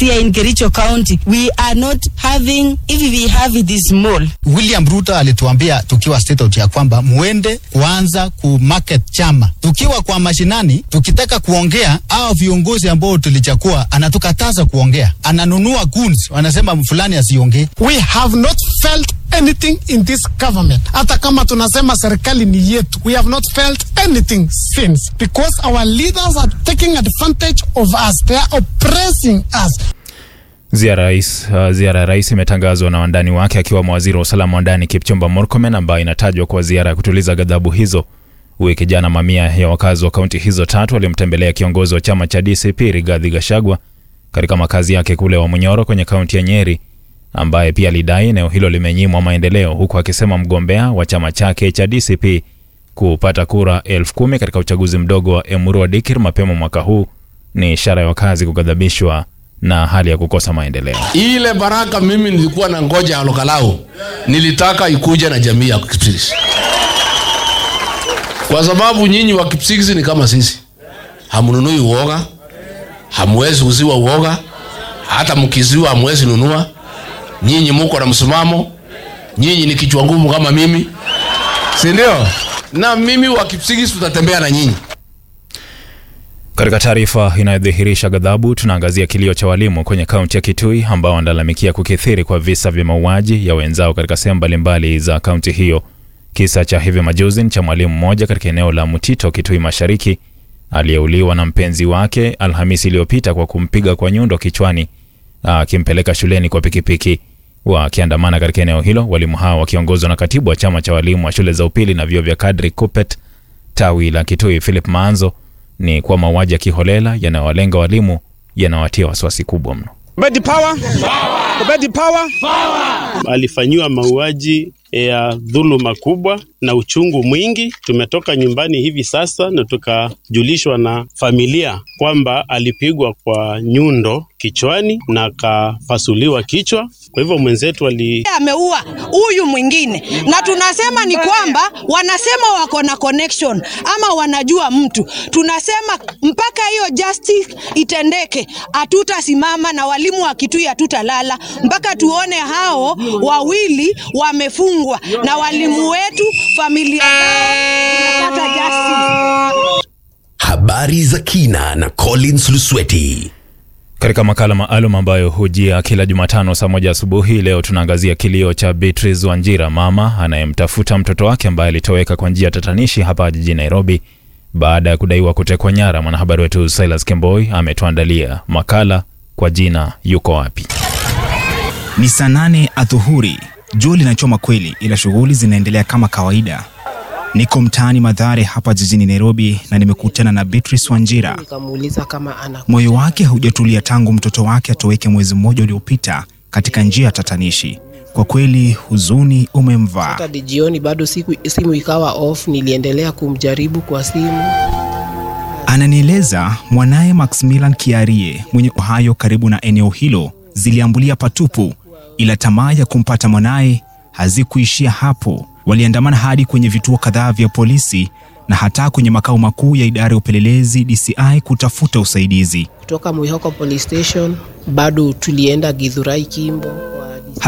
Here in Kericho County, we are not having, if we have it is small. William Ruto alituambia tukiwa state out ya kwamba muende kuanza ku market chama. Tukiwa kwa mashinani, tukitaka kuongea, au viongozi ambao tulichakua anatukataza kuongea, ananunua goons, wanasema fulani asiongee. We have not felt anything in this government. Hata kama tunasema serikali ni yetu, we have not felt anything since because our leaders are taking advantage of us. They are oppressing us. Ziara rais, uh, ziara ya rais imetangazwa na wandani wake akiwemo waziri wa usalama wa ndani Kipchumba Murkomen ambayo inatajwa kuwa ziara ya kutuliza ghadhabu hizo. Wiki jana mamia ya wakazi wa kaunti hizo tatu walimtembelea kiongozi wa chama cha DCP Rigathi Gachagua katika makazi yake kule Wamunyoro kwenye kaunti ya Nyeri, ambaye pia alidai eneo hilo limenyimwa maendeleo, huku akisema mgombea wa chama chake cha DCP kupata kura elfu kumi katika uchaguzi mdogo wa Emurua Dikir mapema mwaka huu ni ishara ya wakazi kughadhabishwa na hali ya kukosa maendeleo. Ile baraka mimi nilikuwa na ngoja ya Lokalau, nilitaka ikuje na jamii ya Kipsigis, kwa sababu nyinyi wa Kipsigis ni kama sisi, hamnunui uoga, hamwezi uziwa uoga, hata mkiziwa hamwezi nunua. Nyinyi muko na msimamo, nyinyi ni kichwa ngumu kama mimi, si ndio? Na mimi wa Kipsigis tutatembea na nyinyi. Katika taarifa inayodhihirisha ghadhabu, tunaangazia kilio cha walimu kwenye kaunti ya Kitui ambao wanalalamikia kukithiri kwa visa vya mauaji ya wenzao katika sehemu mbalimbali za kaunti hiyo. Kisa cha hivi majuzi ni cha mwalimu mmoja katika eneo la Mutito, Kitui Mashariki, aliyeuliwa na mpenzi wake Alhamisi iliyopita kwa kumpiga kwa nyundo kichwani akimpeleka shuleni kwa pikipiki. Wakiandamana katika eneo hilo, walimu hao wakiongozwa na katibu wa chama cha walimu wa shule za upili na vyuo vya kadri KUPPET tawi la Kitui Philip Maanzo ni kwa mauaji ya kiholela yanayowalenga walimu yanawatia wasiwasi kubwa mno. Bedi power. Bedi power. Alifanyiwa mauaji ya dhuluma kubwa na uchungu mwingi. Tumetoka nyumbani hivi sasa na tukajulishwa na familia kwamba alipigwa kwa nyundo kichwani na akafasuliwa kichwa. Kwa hivyo mwenzetu ali ameua huyu mwingine, na tunasema ni kwamba wanasema wako na connection ama wanajua mtu. Tunasema mpaka hiyo justice itendeke, hatutasimama na walimu wa Kitui hatutalala mpaka tuone hao wawili wamefungwa na walimu wetu, familia zao zinapata justice. Habari za kina na Collins Lusweti. Katika makala maalum ambayo hujia kila Jumatano saa moja asubuhi, leo tunaangazia kilio cha Beatrice Wanjira, mama anayemtafuta mtoto wake ambaye alitoweka kwa njia tatanishi hapa jijini Nairobi baada ya kudaiwa kutekwa nyara. Mwanahabari wetu Silas Kemboi ametuandalia makala kwa jina Yuko Wapi. Ni saa nane adhuhuri, jua linachoma kweli, ila shughuli zinaendelea kama kawaida. Niko mtaani Madhare hapa jijini Nairobi na nimekutana na Beatrice Wanjira. Nikamuuliza kama ana Moyo wake haujatulia tangu mtoto wake atoweke mwezi mmoja uliopita katika njia ya tatanishi. Kwa kweli huzuni umemvaa. hadi jioni bado siku, simu ikawa off. Niliendelea kumjaribu kwa simu. Ananieleza mwanaye Maximilian Kiarie mwenye Ohio karibu na eneo hilo ziliambulia patupu, ila tamaa ya kumpata mwanaye hazikuishia hapo. Waliandamana hadi kwenye vituo kadhaa vya polisi na hata kwenye makao makuu ya idara ya upelelezi DCI kutafuta usaidizi. Kutoka Mwihoko police station bado tulienda Githurai Kimbo,